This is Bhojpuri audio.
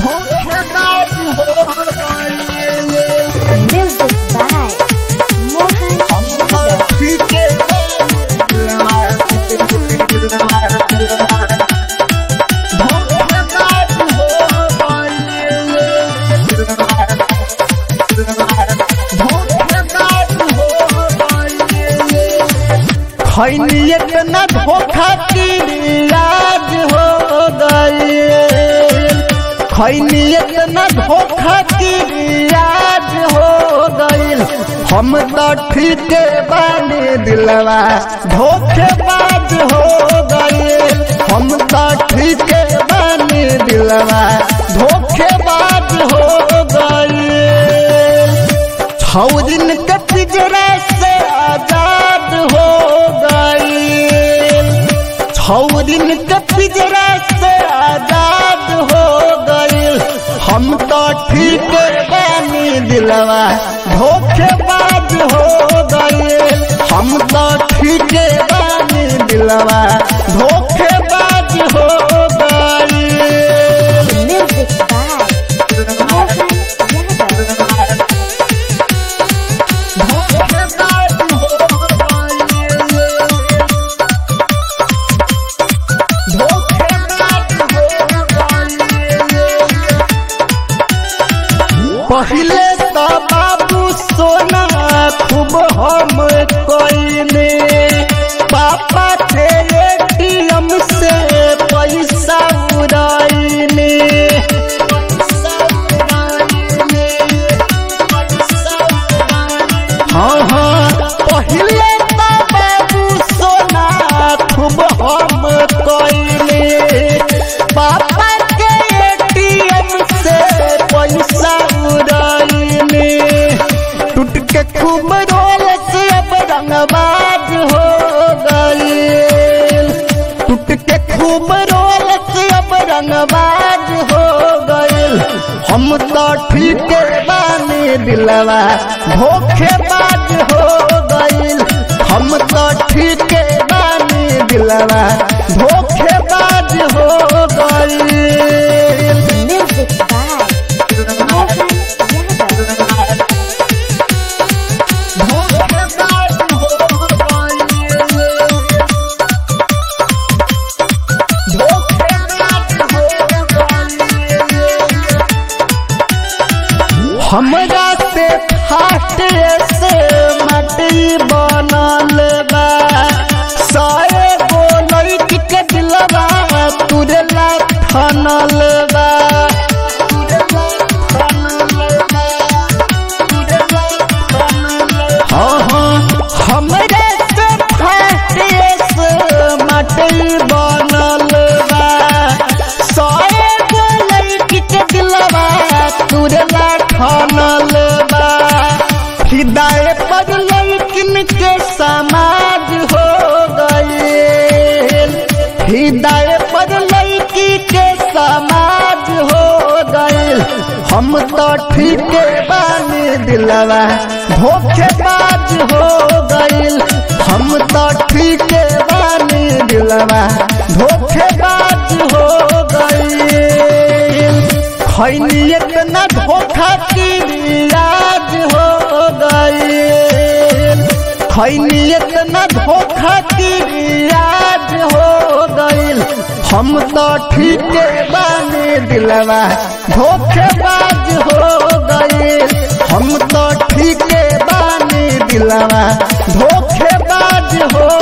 Music by Mohan खैनियत न धोखा की याद हो गई खैनियत न धोखा की याद हो गई हम तो ठीक बानी दिलवा धोखेबाज हो गई हम तो ठीक बानी दिलवा धोखेबाज हो गई छौ दिन के पिंजरा से आजाद हो गई छौ दिन के पिंजरा से आजाद हो गई हम तो ठीक बानी दिलवा धोखेबाज हो गई हम तो ठीक बानी दिलवा धोखेबाज हो गई Music by Mohan Yadav. पहले तो बाबू सोना खूब हम कोइने पापा थे एटीएम से पैसा उड़ाइने हाँ हाँ पहले तो बाबू सोना खूब हम कोइने पापा के एटीएम से पैसा उड़ाइने टूट के खूब रोल से अब रंगबाज हो गई टूट के खूब रोल से अब रंगबाज हो गई हम तो ठीक बानी दिलवा धोखेबाज हो गई हम तो ठीक बानी दिलवा धोखेबाज हो गई Music by Mohan Yadav. हमरा से फाटे से मटी बनल बा सारे गो लड़की के दिलवा तुरला फनल बा हाँ हाँ हमरे से फाटे से मटी बनल बा सारे गो लड़की के दिलवा तुरला फनल बा हिदाय पर लड़किन के समाज हो गए हिदाय पर लड़की के समाज हो गए हम तो ठीक बानी दिलवा धोखेबाज हो गए हम तो ठीक बानी दिलवा धोखेबाज हो गए खैनियत न धोखा की याद हो गई खैनियत न धोखा की याद हो गई हम तो ठीक बानी दिलवा धोखेबाज हो गई हम तो ठीक बानी दिलवा धोखेबाज हो